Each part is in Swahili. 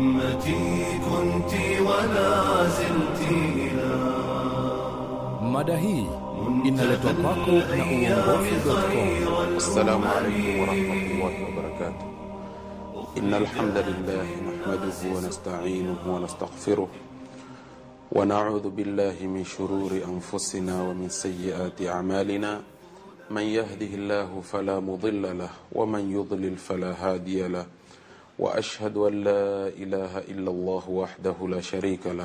أمتي كنت ولا زلت إلى Mada hii inaletwa kwako na uongofu.com. السلام عليكم ورحمة الله وبركاته إن الحمد لله نحمده ونستعينه ونستغفره ونعوذ بالله من شرور أنفسنا ومن سيئات أعمالنا من يهده الله فلا مضل له ومن يضلل فلا هادي له وأشهد أن لا إله إلا الله وحده لا شريك له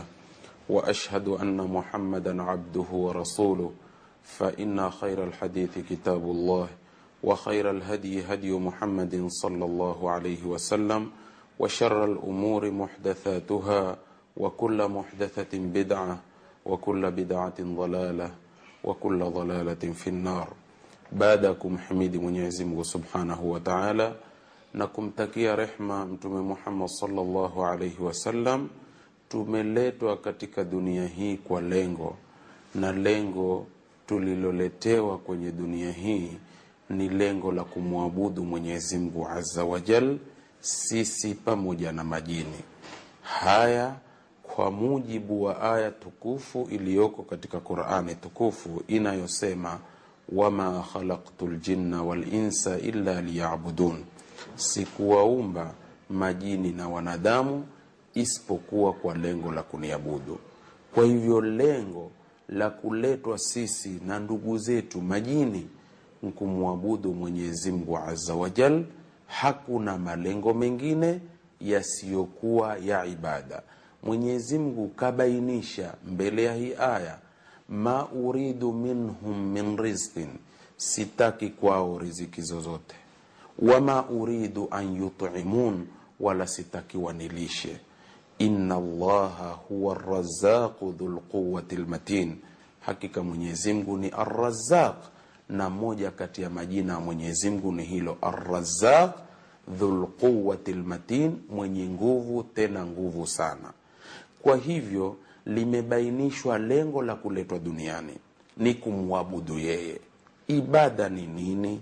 وأشهد أن محمدا عبده ورسوله فإن خير الحديث كتاب الله وخير الهدي هدي محمد صلى الله عليه وسلم وشر الأمور محدثاتها وكل محدثة بدعة وكل بدعة ضلالة وكل ضلالة في النار baadakum himidi Mwenyezi Mungu Subhanahu wa Ta'ala na kumtakia rehma Mtume Muhammad sallallahu alaihi wasallam. Tumeletwa katika dunia hii kwa lengo, na lengo tuliloletewa kwenye dunia hii ni lengo la kumwabudu Mwenyezi Mungu Azza wa Jal, sisi pamoja na majini. Haya kwa mujibu wa aya tukufu iliyoko katika Qur'ani tukufu inayosema wama khalaqtu ljinna walinsa illa liyabudun, sikuwaumba majini na wanadamu isipokuwa kwa lengo la kuniabudu. Kwa hivyo lengo la kuletwa sisi na ndugu zetu majini ni kumwabudu Mwenyezi Mungu azza wa jal. Hakuna malengo mengine yasiyokuwa ya ibada. Mwenyezi Mungu kabainisha mbele ya hii aya ma uridu minhum min rizqin, sitaki kwao riziki zozote. Wama uridu an yut'imun, wala sitaki wanilishe. Inna Allaha huwa arrazaqu dhul quwwati lmatin, hakika Mwenyezi Mungu ni Arrazaq, na moja kati ya majina ya Mwenyezi Mungu ni hilo Arrazaq dhul quwwati lmatin, mwenye nguvu tena nguvu sana. Kwa hivyo limebainishwa lengo la kuletwa duniani ni kumwabudu yeye. Ibada ni nini?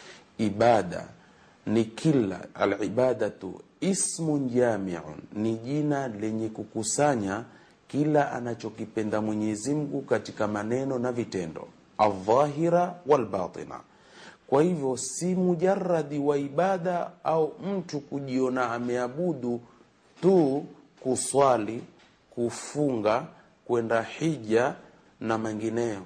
Ibada ni kila alibadatu ismun jamiun, ni jina lenye kukusanya kila anachokipenda Mwenyezi Mungu katika maneno na vitendo, aldhahira walbatina. Kwa hivyo si mujaradi wa ibada au mtu kujiona ameabudu tu kuswali kufunga, kwenda hija na mengineyo,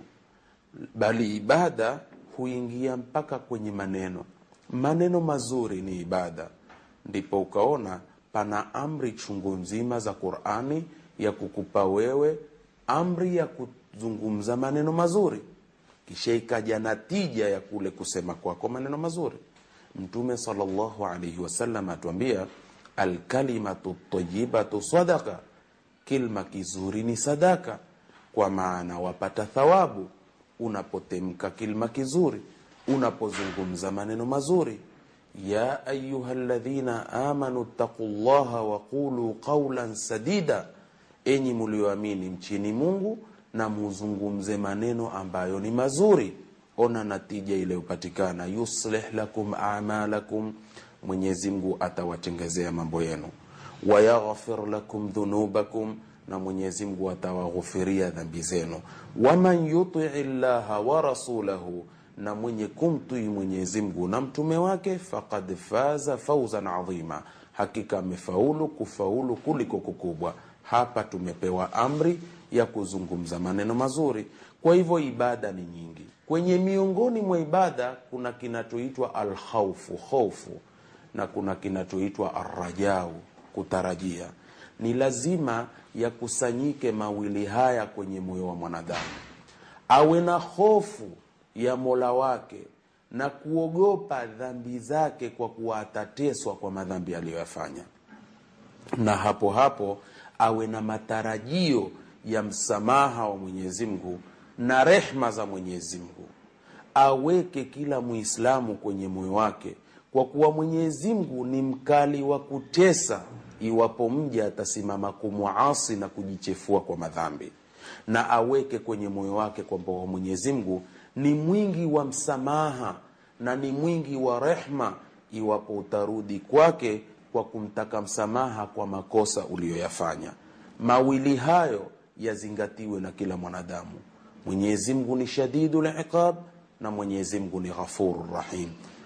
bali ibada huingia mpaka kwenye maneno. Maneno mazuri ni ibada. Ndipo ukaona pana amri chungu nzima za Qur'ani ya kukupa wewe amri ya kuzungumza maneno mazuri, kisha ikaja natija ya kule kusema kwako maneno mazuri. Mtume sallallahu alaihi wasallam atuambia, alkalimatu tayibatu sadaqa Kilma kizuri ni sadaka, kwa maana wapata thawabu unapotemka kilma kizuri, unapozungumza maneno mazuri. ya ayuha ladhina amanu ttaqu llaha waqulu qaulan sadida, enyi mulioamini mchini Mungu na muzungumze maneno ambayo ni mazuri. Ona natija iliyopatikana, yuslih lakum amalakum, Mwenyezi Mungu atawatengezea mambo yenu wayaghfir lakum dhunubakum, na Mwenyezi Mungu atawaghufiria dhambi zenu. Waman yutii llaha wa rasulahu, na mwenye kumtii Mwenyezi Mungu na mtume wake, faqad faza fauzan adhima, hakika amefaulu kufaulu kuliko kukubwa. Hapa tumepewa amri ya kuzungumza maneno mazuri. Kwa hivyo ibada ni nyingi. Kwenye miongoni mwa ibada kuna kinachoitwa alkhaufu, hofu, na kuna kinachoitwa arrajau kutarajia. Ni lazima yakusanyike mawili haya kwenye moyo wa mwanadamu, awe na hofu ya Mola wake na kuogopa dhambi zake, kwa kuwa atateswa kwa madhambi aliyoyafanya, na hapo hapo awe na matarajio ya msamaha wa Mwenyezi Mungu na rehma za Mwenyezi Mungu. Aweke kila Muislamu kwenye moyo wake, kwa kuwa Mwenyezi Mungu ni mkali wa kutesa iwapo mja atasimama kumwasi na kujichefua kwa madhambi, na aweke kwenye moyo wake kwamba Mwenyezi Mungu ni mwingi wa msamaha na ni mwingi wa rehma iwapo utarudi kwake kwa kumtaka msamaha kwa makosa uliyoyafanya mawili hayo yazingatiwe na kila mwanadamu mwenyezi mungu ni shadidu liqab na mwenyezi mungu ni ghafuru rahim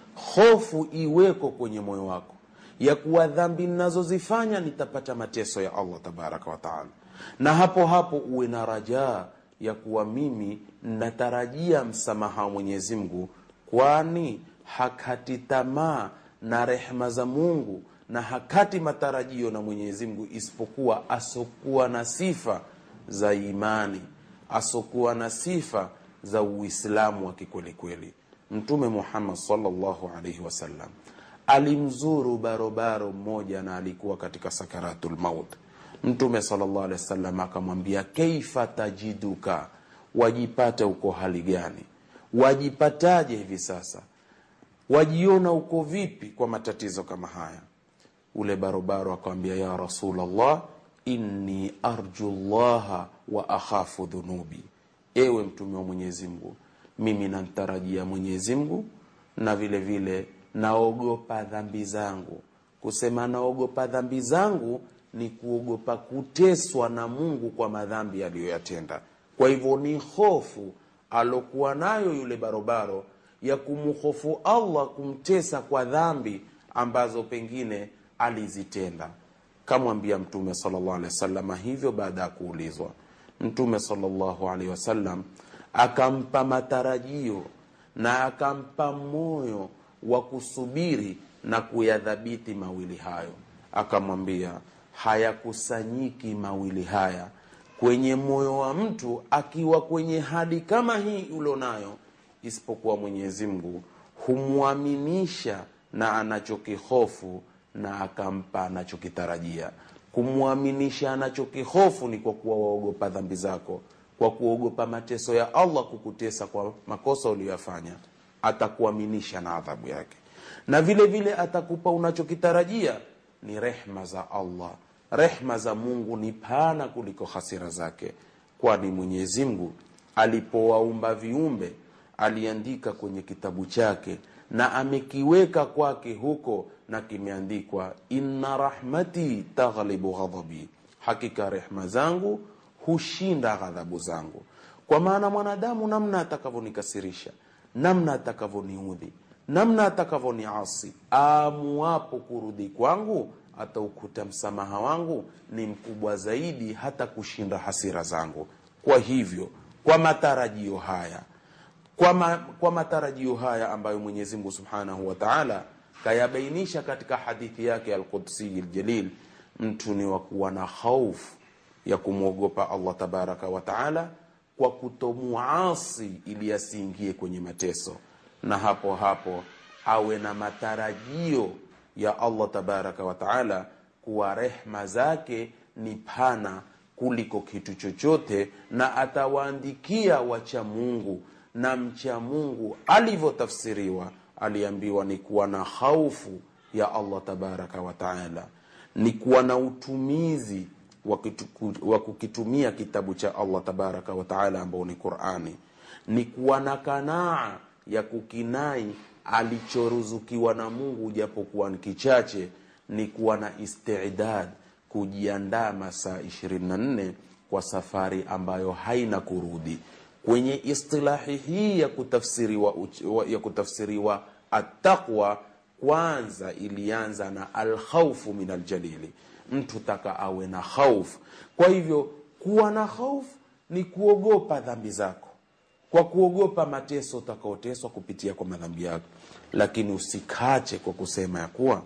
hofu iweko kwenye moyo wako ya kuwa dhambi ninazozifanya nitapata mateso ya allah tabaraka wataala na hapo hapo uwe na rajaa ya kuwa mimi natarajia msamaha wa mwenyezi mungu kwani hakati tamaa na rehma za mungu na hakati matarajio na mwenyezi mungu isipokuwa asokuwa na sifa za imani asokuwa na sifa za uislamu wa kikwelikweli mtume muhammad salllahu alaihi wasallam alimzuru barobaro mmoja na alikuwa katika sakaratu lmaut mtume salllah alehi wasallam akamwambia keifa tajiduka wajipata uko hali gani wajipataje hivi sasa wajiona uko vipi kwa matatizo kama haya ule barobaro akamwambia ya rasulllah inni arju llaha wa akhafu dhunubi ewe mtume wa mwenyezi mungu mimi namtarajia mwenyezi mungu na vile vile naogopa dhambi zangu kusema naogopa dhambi zangu ni kuogopa kuteswa na mungu kwa madhambi aliyoyatenda kwa hivyo ni hofu alokuwa nayo yule barobaro ya kumhofu allah kumtesa kwa dhambi ambazo pengine alizitenda kamwambia mtume salllah alehi wasalama hivyo baada ya kuulizwa mtume salllahu alehi wasallam akampa matarajio na akampa moyo wa kusubiri na kuyadhabiti mawili hayo akamwambia hayakusanyiki mawili haya kwenye moyo wa mtu akiwa kwenye hali kama hii ulionayo isipokuwa mwenyezi mungu humwaminisha na anachokihofu na akampa anachokitarajia kumwaminisha anachokihofu ni kwa kuwa waogopa dhambi zako kwa kuogopa mateso ya allah kukutesa kwa makosa uliyoyafanya atakuaminisha na adhabu yake na vile vile atakupa unachokitarajia ni rehma za allah rehma za mungu ni pana kuliko hasira zake kwani mwenyezi mungu alipowaumba viumbe aliandika kwenye kitabu chake na amekiweka kwake huko na kimeandikwa inna rahmati taghlibu ghadhabi hakika rehma zangu hushinda ghadhabu zangu kwa maana mwanadamu namna atakavyonikasirisha namna atakavyoniudhi namna atakavyoniasi amuwapo kurudi kwangu ataukuta msamaha wangu ni mkubwa zaidi hata kushinda hasira zangu kwa hivyo kwa matarajio haya kwa, ma, kwa matarajio haya ambayo mwenyezi mungu subhanahu wa taala kayabainisha katika hadithi yake alqudsiyi ljalil mtu ni wa kuwa na khaufu ya kumwogopa allah tabaraka wa taala kwa kutomuasi ili asiingie kwenye mateso na hapo hapo awe na matarajio ya allah tabaraka wa taala kuwa rehma zake ni pana kuliko kitu chochote na atawaandikia wacha mungu na mcha mungu alivyotafsiriwa aliambiwa ni kuwa na haufu ya allah tabaraka wa taala ni kuwa na utumizi wa kukitumia kitabu cha allah tabaraka wa taala ambao ni qurani ni kuwa na kanaa ya kukinai alichoruzukiwa na mungu japokuwa ni kichache ni kuwa na istidad kujiandaa masaa 24 kwa safari ambayo haina kurudi kwenye istilahi hii ya kutafsiriwa, ya kutafsiriwa attaqwa kwanza ilianza na alkhaufu min aljalili mtu taka awe na khaufu kwa hivyo kuwa na khaufu ni kuogopa dhambi zako kwa kuogopa mateso utakaoteswa kupitia kwa madhambi yako lakini usikache kwa kusema ya kuwa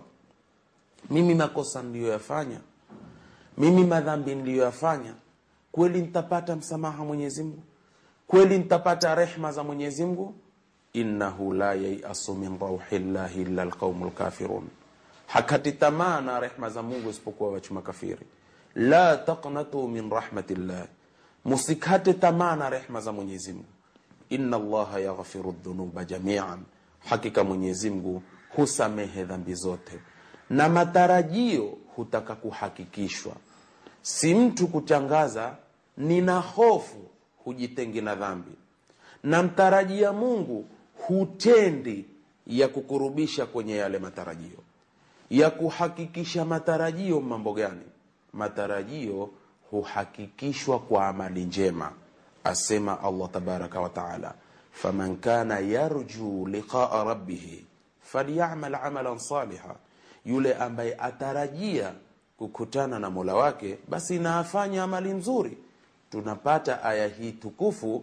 mimi makosa niliyoyafanya mimi madhambi niliyoyafanya kweli nitapata msamaha mwenyezi mungu kweli nitapata rehma za mwenyezi mungu innahu la yaiasu min rauhi llahi illa lqaumu lkafirun hakati tamaa na rehma za mungu isipokuwa wachu makafiri la taqnatu min rahmatillah musikate tamaa na rehma za mwenyezi mungu inna allaha yaghfiru dhunuba jamian hakika mwenyezi mungu husamehe dhambi zote na matarajio hutaka kuhakikishwa si mtu kutangaza nina hofu hujitengi na dhambi na mtarajia mungu hutendi ya kukurubisha kwenye yale matarajio ya kuhakikisha matarajio mambo gani matarajio huhakikishwa kwa amali njema asema allah tabaraka wataala faman kana yarju liqaa rabbihi falyamal amalan saliha yule ambaye atarajia kukutana na mola wake basi na afanye amali nzuri tunapata aya hii tukufu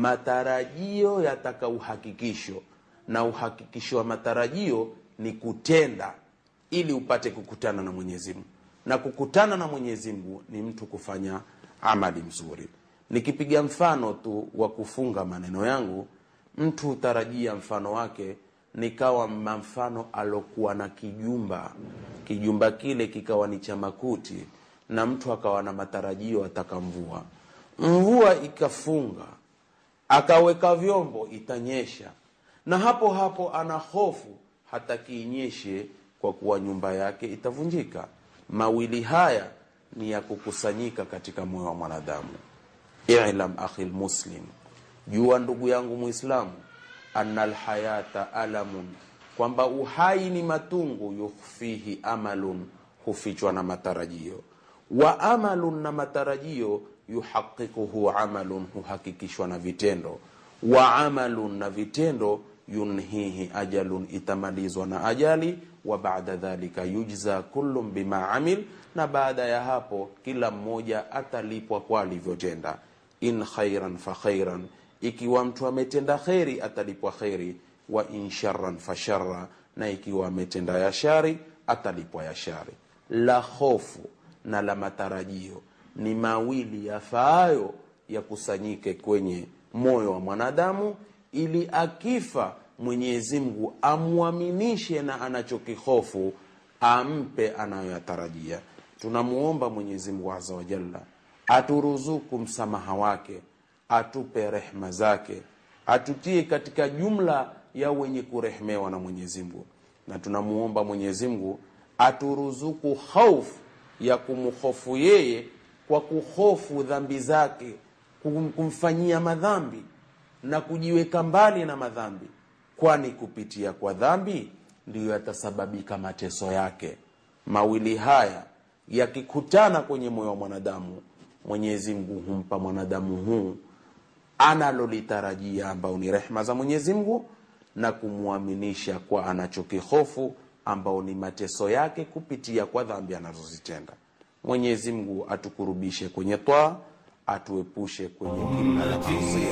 matarajio yataka uhakikisho na uhakikisho wa matarajio ni kutenda ili upate kukutana na mwenyezi mungu na kukutana na mwenyezi mungu ni mtu kufanya amali mzuri nikipiga mfano tu wa kufunga maneno yangu mtu hutarajia mfano wake nikawa mfano alokuwa na kijumba kijumba kile kikawa ni cha makuti na mtu akawa na matarajio ataka mvua mvua ikafunga akaweka vyombo itanyesha na hapo hapo ana hofu hataki inyeshe kwa kuwa nyumba yake itavunjika mawili haya ni ya kukusanyika katika moyo wa mwanadamu ilam akhi lmuslim jua ndugu yangu muislamu ana lhayata alamun kwamba uhai ni matungu yukhfihi amalun hufichwa na matarajio wa amalun na matarajio yuhaqiquhu amalun huhakikishwa na vitendo wa amalun na vitendo yunhihi ajalun itamalizwa na ajali wa baada dhalika yujza kullum bima amil na baada ya hapo kila mmoja atalipwa kwa alivyotenda in khairan fa khairan ikiwa mtu ametenda kheri atalipwa kheri wa in sharran fa sharra na ikiwa ametenda ya shari atalipwa ya shari la hofu na la matarajio ni mawili yafaayo yakusanyike kwenye moyo wa mwanadamu ili akifa mwenyezi mungu amwaminishe na anachokihofu ampe anayoyatarajia tunamuomba mwenyezi mungu aza wajalla aturuzuku msamaha wake atupe rehma zake atutie katika jumla ya wenye kurehmewa na mwenyezi mungu na tunamuomba mwenyezi mungu aturuzuku hofu ya kumhofu yeye kwa kuhofu dhambi zake kum- kumfanyia madhambi na kujiweka mbali na madhambi kwani kupitia kwa dhambi ndiyo yatasababika mateso yake mawili haya yakikutana kwenye moyo wa mwanadamu mwenyezi mungu humpa mwanadamu huu analolitarajia ambao ni rehma za mwenyezi mungu na kumwaminisha kwa anachokihofu ambao ni mateso yake kupitia kwa dhambi anazozitenda mwenyezi mungu atukurubishe kwenye twaa atuepushe kwenye kila la maasi.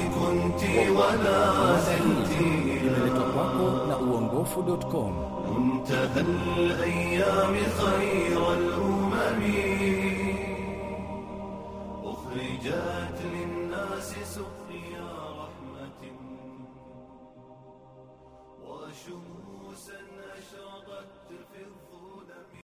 inaletwa kwako na uongofu.com منتهى الأيام خير الأمم أخرجت للناس سقيا رحمة وشموسا أشرقت في الظلم